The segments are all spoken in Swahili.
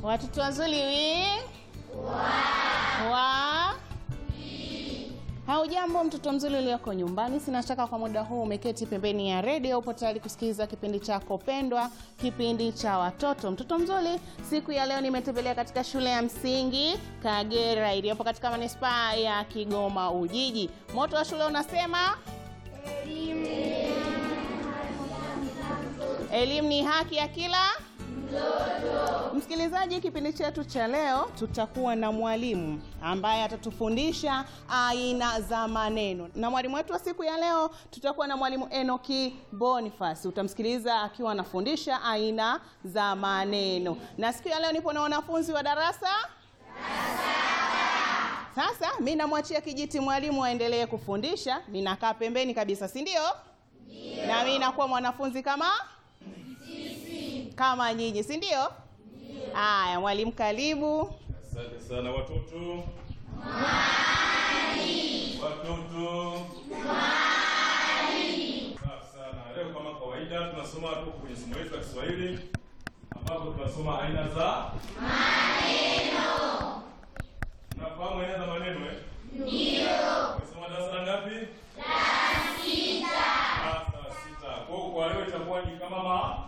Watoto wazuri wi wa Haujambo mtoto mzuri ulioko nyumbani, sina shaka kwa muda huu umeketi pembeni ya redio, upo tayari kusikiliza kipindi chako pendwa, kipindi cha watoto. Mtoto mzuri, siku ya leo nimetembelea katika shule ya msingi Kagera iliyopo katika manispaa ya Kigoma Ujiji. Moto wa shule unasema elimu ni haki ya kila Msikilizaji, kipindi chetu cha leo tutakuwa na mwalimu ambaye atatufundisha aina za maneno, na mwalimu wetu wa siku ya leo tutakuwa na mwalimu Enoki Boniface. Utamsikiliza akiwa anafundisha aina za maneno, na siku ya leo nipo na wanafunzi wa darasa sasa mi namwachia kijiti mwalimu aendelee kufundisha, ninakaa pembeni kabisa, si ndio? Na mi nakuwa mwanafunzi kama kama nyinyi, si ndio? Haya, mwalimu karibu. Asante sana watoto. Watoto. Safi sana. Leo kama kawaida tunasoma tuko kwenye somo letu la Kiswahili ambapo tunasoma aina za maneno. Unafahamu aina za maneno eh? Ndio. Umesoma darasa la ngapi? La sita. Darasa la sita. Kwa hiyo kwa leo itakuwa ni kama ma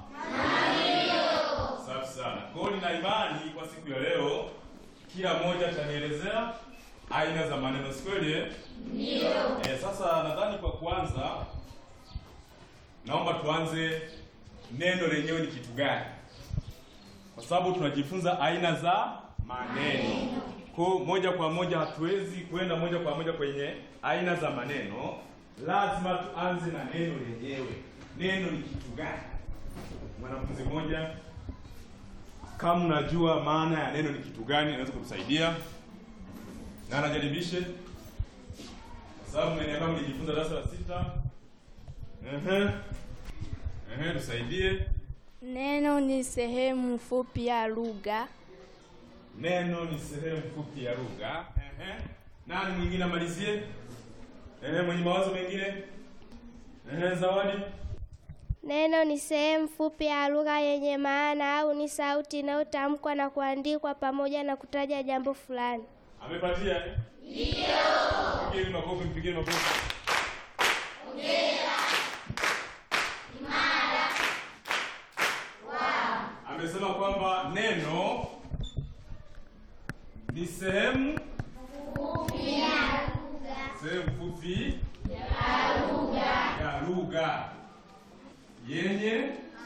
Safi sana. Kwa hiyo nina imani kwa siku ya leo kila mmoja atanielezea aina za maneno, si kweli? eh? Eh, sasa nadhani kwa kuanza naomba tuanze neno lenyewe ni kitu gani? Kwa sababu tunajifunza aina za maneno. Kwa hiyo moja kwa moja hatuwezi kwenda moja kwa moja kwenye aina za maneno. Lazima tuanze na neno lenyewe. Neno ni kitu gani? Mwanafunzi mmoja kama unajua maana ya neno ni kitu gani, inaweza kutusaidia na anajaribishe, kwa sababu mmeniambia mlijifunza darasa la sita. Ehe, ehe, tusaidie. Neno ni sehemu fupi ya lugha. Neno ni sehemu fupi ya lugha. Ehe, nani mwingine amalizie? Ehe, mwenye mawazo mengine? Ehe, Zawadi. Neno ni sehemu fupi ya lugha yenye maana au ni sauti inayotamkwa na kuandikwa pamoja na kutaja jambo fulani. Amepatia eh? Ndio. Mpigeni makofi, mpigeni makofi. Amesema kwamba neno ni sehemu sehemu fupi ya lugha yenye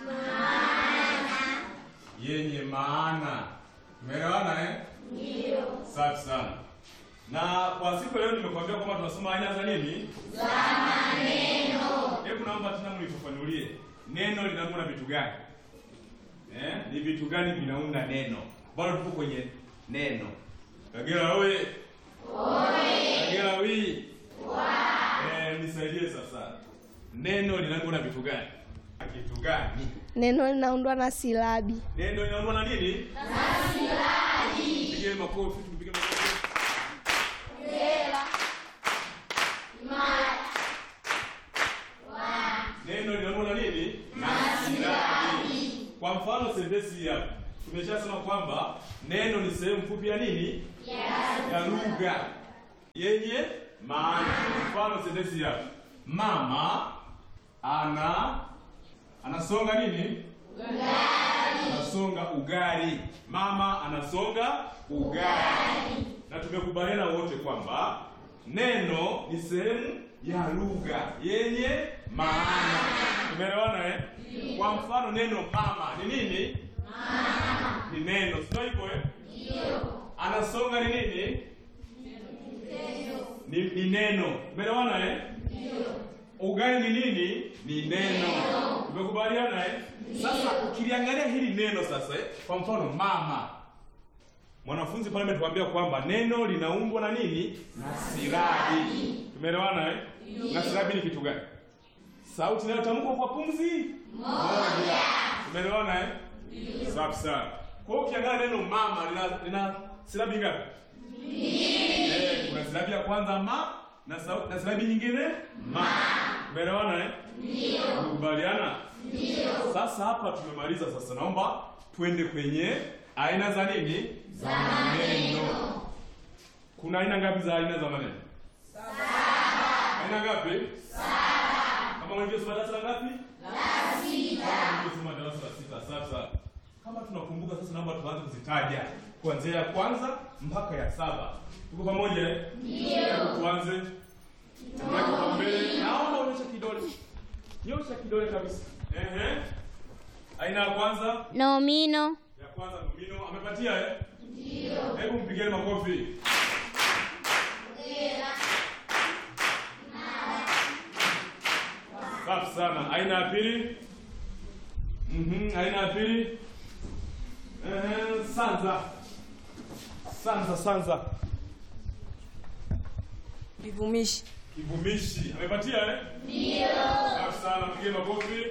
yenye maana. Umeelewana eh? Safi sana. Na kwa siku ya leo nimekuambia kwamba tunasoma aina za nini? Za maneno. Hebu naomba tena mnifafanulie. Neno linaundwa na vitu gani? Eh? Ni vitu gani vinaunda neno? Bado tuko kwenye neno. Kagera oye. Oye. Kagera wi. Wa. Eh, nisaidie sasa. Neno linaundwa na vitu gani? Kitu gani? Neno linaundwa na silabi. Neno linaundwa na nini? Na silabi. Pigeni makofi, tupige makofi. Neno linaundwa na nini? Na silabi. Kwa mfano sentensi hii hapa. Tumeshasema kwamba neno ni sehemu fupi ya nini? Ya lugha yenye maana. Mfano sentensi hii hapa. Mama ana anasonga nini? Anasonga ugali. Mama anasonga ugali. Na tumekubaliana wote kwamba neno ni sehemu ya lugha yenye maana. Tumeelewana eh? Kwa mfano neno mama ni nini? Mama. Ni neno, sio hivyo eh? Ndio. Anasonga ni nini? Ni, ni neno. Umeelewana eh? Ugali ni nini? Ni neno. Umekubaliana eh? Sasa ukiliangalia hili neno sasa eh? Kwa mfano mama. Mwanafunzi pale ametuambia kwamba neno linaundwa na nini? Na silabi. Tumeelewana eh? Na silabi ni kitu gani? Sauti inayotamkwa kwa pumzi moja. Tumeelewana eh? Safi sana. Kwa hiyo ukiangalia neno mama lina, lina silabi ngapi? Eh, kuna silabi ya kwanza ma na sauti na silabi nyingine ma. Umeelewana eh? Ndio. Umekubaliana? Ndio. Sasa hapa tumemaliza sasa naomba twende kwenye aina za nini? Za maneno. Kuna aina ngapi za aina za maneno? Aina ngapi? Kama walivyosoma darasa la ngapi? La sita. Walivyosoma darasa la sita. Sasa kama tunakumbuka sasa, naomba tuanze kuzitaja kuanzia ya kwanza mpaka ya saba. Tuko pamoja? eh? Ndio. Tuanze. Tuweke kwa mbele. Naomba unyoshe kidole. Nyosha kidole kabisa. Ehe. Aina ya kwanza, nomino, ya kwanza nomino amepatia eh? Ndio. Hebu mpigeni makofi. Safi sana. Aina ya pili. Mhm, aina ya pili. Eh, sanza. Sanza, sanza. Vivumishi. Kivumishi. Amepatia eh? Ndio. Safi sana. Mpigeni makofi.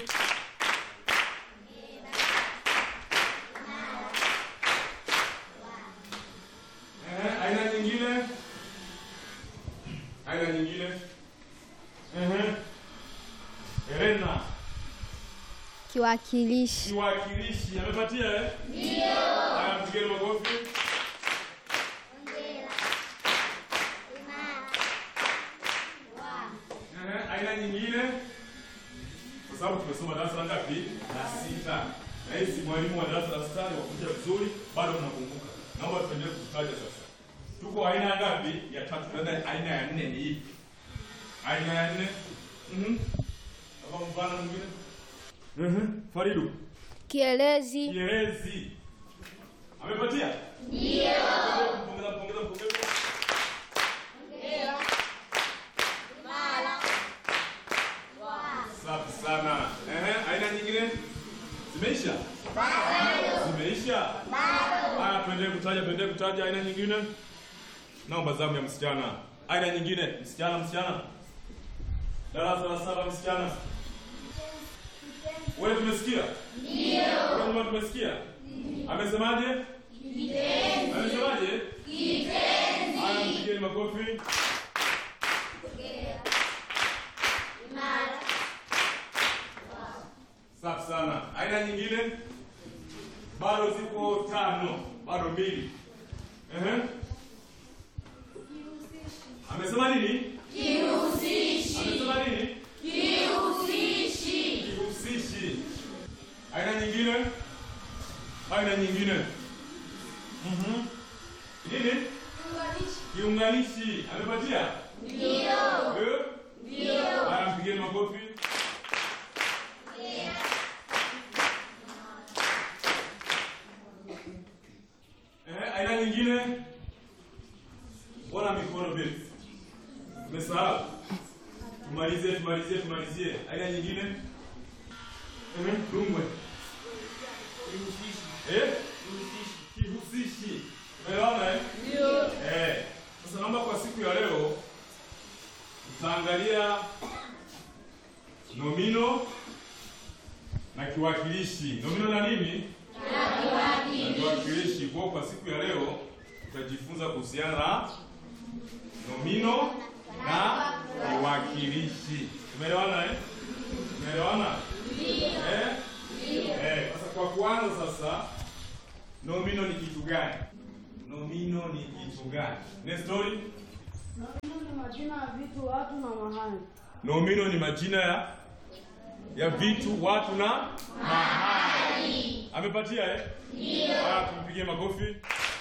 Eh, aina nyingine. Aina nyingine. Eh. Elena. kiwakilishi, Kiwakilishi. Amepatia eh? Ndio. Haya, mpigeni makofi. Eh, aina nyingine kwa sababu tumesoma darasa la ngapi? La sita. Na hisi mwalimu wa darasa la sita wafundisha vizuri, bado tunakumbuka. Naomba tuendelee kutaja sasa. Tuko aina ya ngapi? Ya tatu. Tunaenda aina ya nne ni ipi? Aina ya nne? Mhm. Kama mfano mwingine? Mhm. Faridu. kielezi, Kielezi. Amepatia? Ndio. Mpongeza, mpongeza, mpongeza. Safi sana. Ehe, aina nyingine? Zimeisha? Bado. Zimeisha? Bado. Haya, tuendelee kutaja, tuendelee kutaja aina nyingine. Naomba zamu ya msichana. Aina nyingine, msichana, msichana. Darasa la saba msichana. Wewe tumesikia? Ndio. Wewe tumesikia? Amesemaje? Kitenzi. Amesemaje? Kitenzi. Haya, mpigeni makofi. Safi sana. Aina nyingine? Bado ziko tano, bado mbili. Ehe. Amesema nini? Kihusishi. Amesema nini? Kihusishi. Kihusishi. Aina nyingine? Aina nyingine? Mhm. Nini? Kiunganishi. Amepatia? Ndio. Ndio. Haya, mpigeni makofi. Eh, aina nyingine? Bwana mikono vile. Umesahau? Tumalizie, tumalizie, tumalizie. Aina nyingine? Eh, dungwe. Eh? Kihusishi. Umeona eh? Ndio. Eh. Sasa naomba kwa siku ya leo tutaangalia nomino na kiwakilishi. Nomino na nini? Na kiwakilishi. Kwa hiyo kwa siku ya leo tutajifunza kuhusiana na nomino na kiwakilishi. Tumeelewana eh? Tumeelewana? Eh? Eh, sasa kwa kwanza sasa nomino ni kitu gani? Nomino ni kitu gani? Next story. Nomino ni majina ya vitu, watu na mahali. Nomino ni majina ya ya vitu, watu na mahali. Amepatia eh? Ndio. Haya, tumpigie makofi.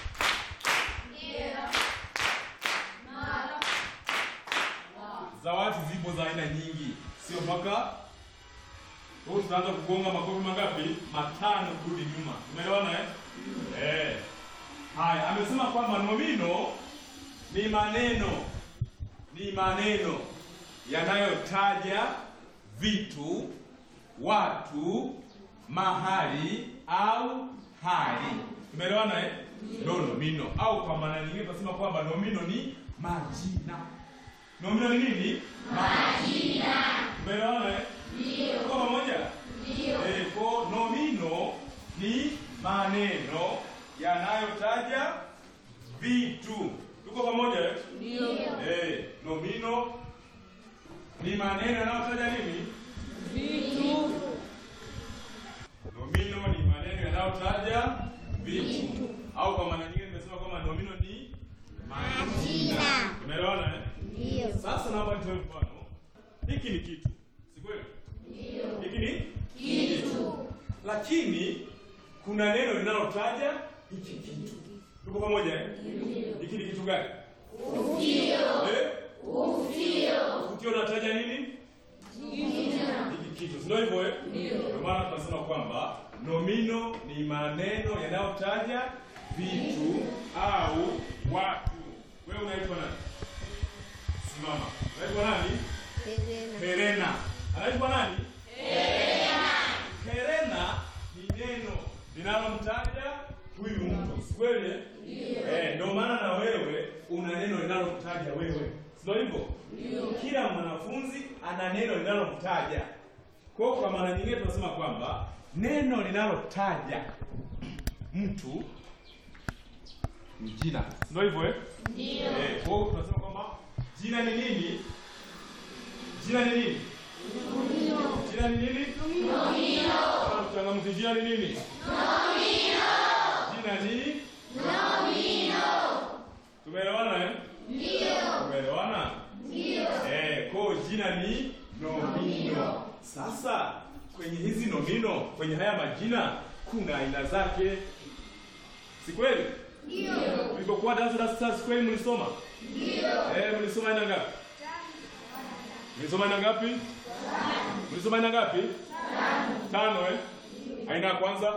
Zawadi zipo za aina nyingi, sio mpaka kwa hiyo tutaanza kugonga makofi mangapi? Matano kurudi nyuma. Umeelewana eh? Eh. Haya, amesema kwamba nomino ni maneno ni maneno yanayotaja vitu, watu, mahali au hali. Tumeelewana eh? Ndio nomino, au kwa maana nyingine tunasema kwamba nomino ni majina. Nomino ni nini? Majina. Tumeelewana eh? Ndio. Kwa pamoja? Ndio. Eh, kwa nomino ni maneno yanayotaja vitu. Tuko pamoja eh? Ndio. Eh, nomino ni maneno yanayotaja nini? Vitu. Nomino ni maneno yanayotaja vitu, au kwa maana nyingine nimesema kwamba nomino ni majina. Umeelewana eh? Ndio. Sasa naomba nitoe mfano. Hiki ni kitu, si kweli? Ndio. Hiki ni kitu, lakini kuna neno linalotaja hiki kitu. Tuko pamoja eh? Ndio. Hiki ni kitu gani? Ufio. Eh? Ufio. Ufio unataja nini? Hiki kitu, si ndio hivyo eh? Ndio. Kwa maana tunasema kwamba nomino ni maneno yanayotaja vitu au watu. Wewe unaitwa nani? Simama. Unaitwa nani? Helena. Anaitwa nani? Helena. Helena ni neno linalomtaja huyu mtu. Si kweli? Ndio. Eh, ndio maana na wewe una neno linalomtaja wewe. Sio hivyo? Ndio. Kila mwanafunzi ana neno linalomtaja. Kwa hiyo kwa maana nyingine tunasema kwamba neno linalotaja mtu ni jina. Ndio hivyo eh? Ndio. Eh, kwa hiyo tunasema kwamba jina ni nini? Jina ni nini? Jina ni nini? Nomino. Mchangamzi, jina ni nini? Nomino. Jina ni nomino. Tumeelewana eh? Ndio. Tumeelewana? Ndio. Eh, kwa hiyo jina ni nomino. Sasa kwenye hizi nomino, kwenye haya majina kuna aina zake. Si kweli? Ndio. Ulipokuwa darasa la sasa si kweli mlisoma? Ndio. Eh, mlisoma aina ngapi? Mlisoma aina ngapi? Mlisoma aina ngapi? Tano. Tano eh? Aina ya kwanza?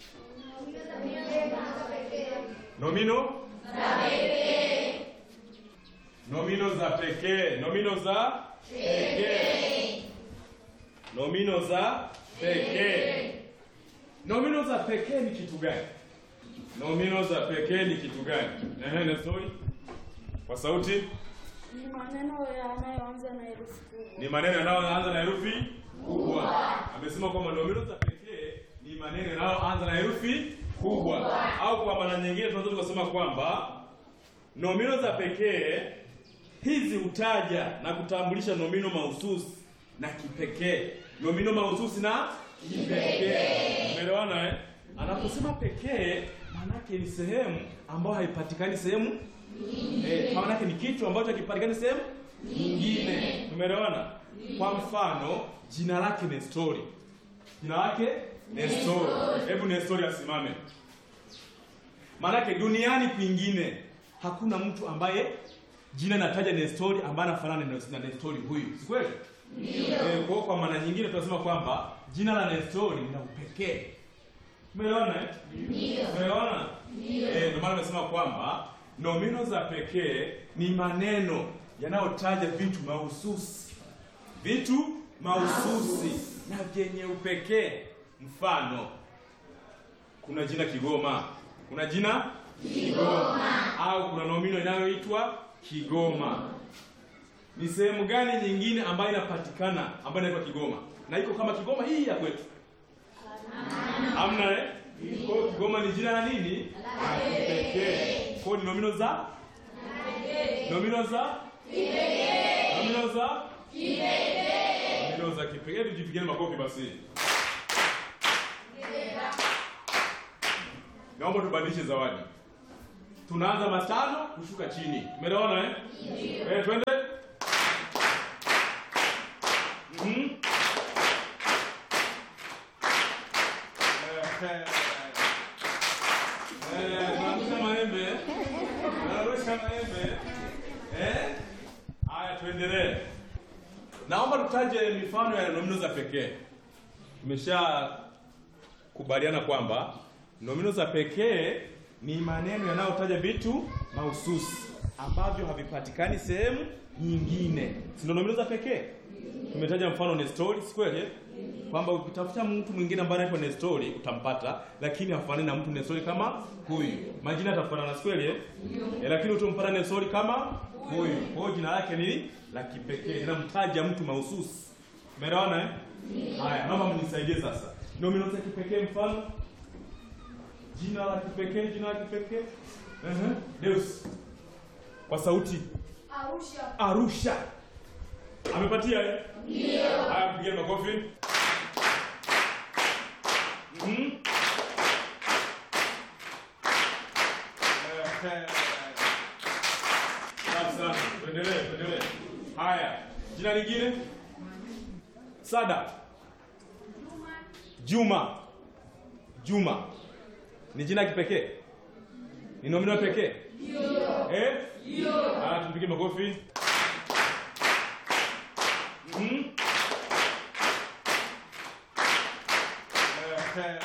Nomino za pekee. Nomino za pekee. Nomino za pekee. Nomino za pekee. Nomino za pekee ni kitu gani? Nomino za pekee ni kitu gani? Ehe, Nestori. Kwa sauti. Ni maneno yanayoanza na herufi kubwa. ni maneno yanayoanza na herufi kubwa. Amesema kwamba nomino za pekee ni maneno yanayoanza na herufi kubwa, au kwa maana nyingine tunaweza tukasema kwamba nomino za pekee hizi hutaja na kutambulisha nomino mahususi na kipekee. Nomino mahususi na kipekee, umeelewana eh? Anaposema pekee, maanake ni sehemu ambayo haipatikani sehemu Eh, maana yake ni kitu ambacho hakipatikani sehemu nyingine. Tumeelewana? Kwa mfano, jina lake Nestori. Jina lake Nestori. Hebu Nestori asimame. Maana yake duniani kwingine hakuna mtu ambaye jina nataja Nestori ambaye anafanana na na Nestori huyu. Si kweli? Ndio. Eh, kwa kwa maana nyingine tunasema kwamba jina la Nestori lina upekee. Tumeelewana eh? Ndio. Tumeelewana? Ndio. Eh, ndio maana nimesema kwamba nomino za pekee ni maneno yanayotaja vitu mahususi, vitu mahususi na vyenye upekee. Mfano, kuna jina Kigoma, kuna jina Kigoma au kuna nomino inayoitwa Kigoma. Ni sehemu gani nyingine ambayo inapatikana ambayo inaitwa Kigoma na iko kama Kigoma hii ya kwetu? Hamna eh? Kwa hiyo Kigoma ni jina la nini? La kipekee. Kwa hiyo ni nomino za nomino za nomino za nomino za kipekee. Tujipigieni makofi basi. Naomba tubadilishe zawadi. Tunaanza matano kushuka chini. Umeelewana eh? Eh, twende. Mhm. Eh, eh, tunarusha maembe. Tunarusha maembe. Eh? Haya tuendelee. Naomba tutaje mifano ya nomino za pekee. Tumesha kubaliana kwamba nomino za pekee ni maneno yanayotaja vitu mahususi ambavyo havipatikani sehemu nyingine. Si ndio nomino za pekee? Tumetaja mfano Nestori, si kweli? eh? Kwamba ukitafuta mtu mwingine ambaye anaitwa Nestori utampata, lakini hafanani na mtu Nestori kama huyu. Majina yatafanana, si kweli? eh? Eh, lakini utampata Nestori kama huyu. Kwa hiyo jina lake ni la kipekee, linamtaja mtu mahususi. Umeelewana eh? Haya, naomba mnisaidie sasa. Nomino za kipekee mfano jina la kipekee, jina la kipekee. Ehe, Deus. Kwa sauti. Arusha. Arusha. Amepatia eh? Ndio. Haya, mpigeni makofi. Mhm. Safi sana. Tuendelee, tuendelee. Haya. Jina lingine? Sada. Juma. Juma. Ni jina kipekee? Ni nomino pekee? Ndio. Eh? Ndio. Ah, tumpige makofi. Mhm. Eh,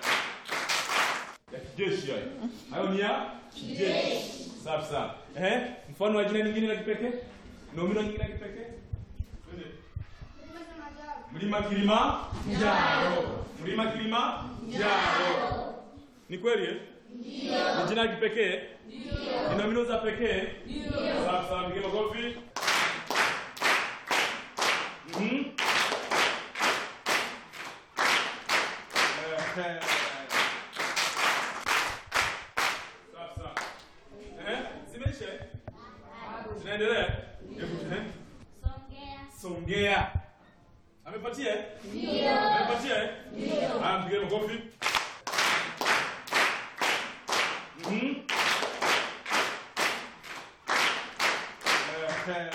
ya kijeshi hayo. Hayo ni ya kijeshi. Safi sana. Eh? Mfano wa jina lingine la kipekee? Nomino nyingine ya kipekee? Twende. Mlima Kilimanjaro. Mlima Kilimanjaro. Ni kweli eh? Ndio. Ni jina la kipekee? Ndio. Ni nomino za pekee? Ndio. Safi sana, mpige makofi. Mhm. Eh, Safi sana. Eh? Zimeisha? eh? Zinaendelea? Hebu tuende. Songea. Amepatia? eh? Ndio. Amepatia? eh? Ndio. Haya mpige makofi. Mhm. Eh,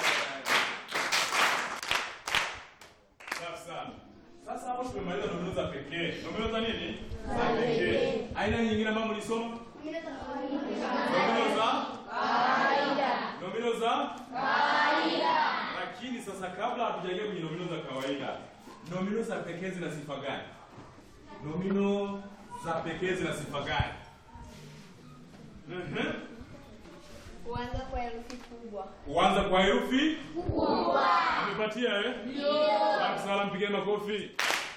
Safi sana. Sasa hapo tumemaliza nomino za pekee. Nomino za nini? Za pekee. Aina nyingine ambayo mlisoma? Nomino za nomino za kawaida. Lakini sasa kabla hatujaingia kwenye nomino za kawaida, nomino za pekee zina sifa gani? Nomino za pekee zina sifa gani? Mhm. Kuanza kwa herufi kubwa. Kuanza kwa herufi kubwa. Amepatia eh? Ndio. Asante sana, mpigeni makofi.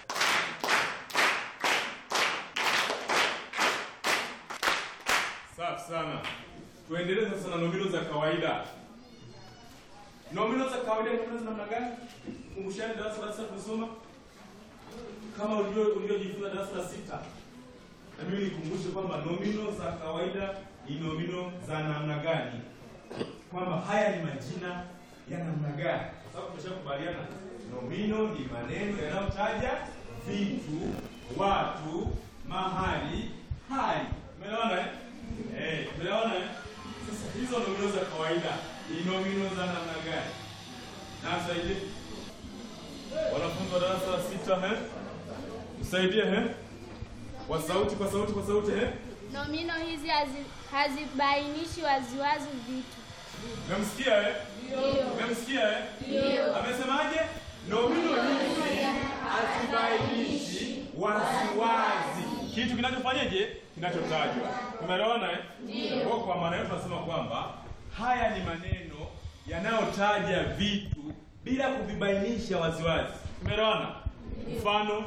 Safi sana. Tuendelee sasa na nomino za kawaida. Nomino za kawaida ni nomino za namna gani? Kumbushani darasa la sita tulisoma. Kama ulivyo ulivyojifunza darasa la sita. Na mimi nikumbushe kwamba nomino za kawaida ni nomino za namna gani? Kwamba haya ni majina ya namna gani? Kwa sababu tumeshakubaliana nomino ni maneno yanayotaja vitu, watu, mahali, hali. Umeelewana eh? Eh, umeelewana eh? Sasa hizo nomino za kawaida ni nomino za namna gani? Na msaidie. Wanafunzi wa darasa la sita eh? Msaidie eh? Kwa sauti, kwa sauti, kwa sauti eh? Nomino hizi hazi, hazibainishi waziwazi vitu. Umemsikia eh? Ndio. Umemsikia eh? Ndio. Amesemaje? Nomino hizi hazibainishi waziwazi kitu kinachofanyaje? Kinachotajwa. Umeelewana eh? Ndio. Kwa kwa maana hiyo tunasema kwamba haya ni maneno yanayotaja vitu bila kuvibainisha waziwazi. Umeelewana? Mfano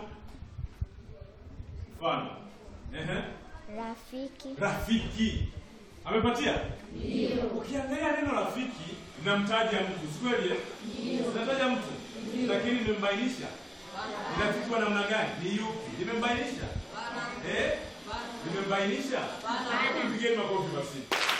mfano. Ehe. Rafiki, Rafiki. Amepatia? Ndio. Ukiangalia neno rafiki linamtaja mtu, si kweli? Ndio. Linataja mtu. Lakini limembainisha. Ni rafiki wa namna gani? Ni yupi? Limembainisha? Eh? Limembainisha? Mpigeni makofi basi.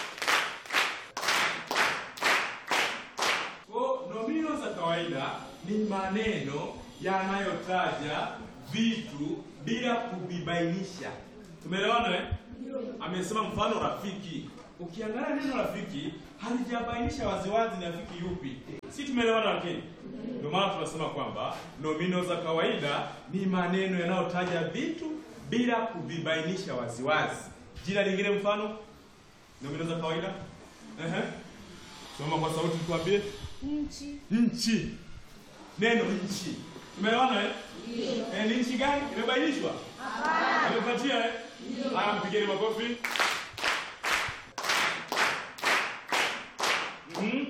Kwa nomino za kawaida ni maneno yanayotaja vitu bila kuvibainisha. Tumeelewana eh? Amesema mfano rafiki. Ukiangalia neno rafiki halijabainisha waziwazi ni rafiki yupi. Si tumeelewana lakini? Ndio maana tunasema kwamba nomino za kawaida ni maneno yanayotaja vitu bila kuvibainisha waziwazi. Jina lingine mfano nomino za kawaida? Ehe. Soma kwa sauti tuambie. Nchi. Nchi. Neno nchi. Tumeelewana eh? Ndio. Eh, ni nchi gani? Imebainishwa? Hapana. Amepatia eh? Ndio. Haya mpigeni makofi. Mhm.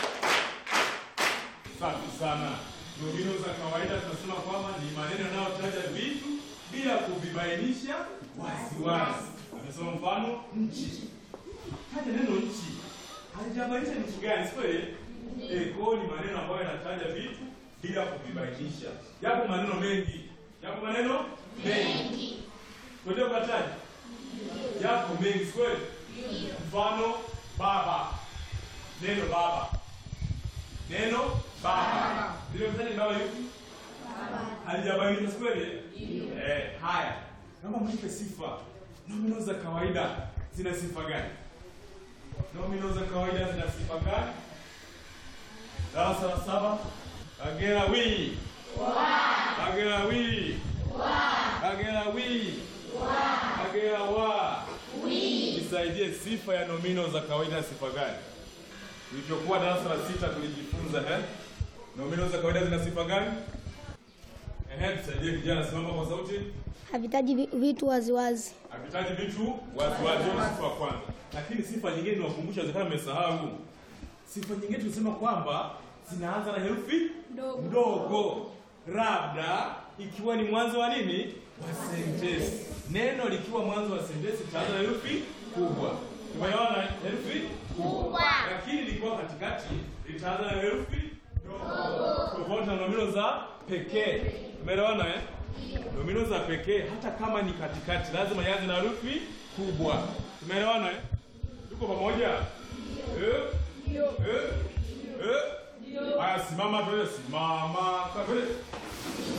Safi sana. Nomino za kawaida tunasema kwamba ni maneno yanayotaja vitu bila kuvibainisha waziwazi. Amesema mfano nchi. Taja neno nchi. Halijabainisha ni nchi gani, si kweli? Eh, kwa hiyo ni maneno ambayo yanataja vitu bila kuvibainisha. Yapo maneno mengi. Yapo maneno mengi. Twende ukataja. Yapo mengi, si kweli? Mfano baba. Neno baba. Neno baba. Ndio msanii baba yupi? Halijabainisha, si kweli? Eh, haya. Naomba mnipe sifa. Nomino za kawaida zina sifa gani? nomino za kawaida zina sifa gani? Darasa la saba. Kagera wi. Kagera wi. Kagera wi. Kagera wa. Nisaidie sifa ya nomino za kawaida sifa gani? Tulichokuwa darasa la sita tulijifunza eh? Nomino za kawaida zina sifa gani? Ehe, tusaidie kijana, simama kwa sauti. Havitaji vi- vitu waziwazi. Havitaji vitu waziwazi, hiyo ni sifa ya kwanza. Lakini sifa nyingine niwakumbusha, zikana mmesahau. Sifa nyingine tulisema kwamba zinaanza na herufi ndogo, labda ikiwa ni mwanzo wa nini wa sentensi. Neno likiwa mwanzo wa sentensi itaanza na herufi kubwa. Tumeona herufi kubwa, lakini likiwa katikati litaanza na herufi ndogo, tofauti na nomino za pekee. Tumeelewana eh? Nomino za pekee hata kama ni katikati lazima ianze na herufi kubwa. Tumeelewana eh? Tuko pamoja? Eh? Eh? Eh? Haya, simama tuende, simama. Kwa- tuende.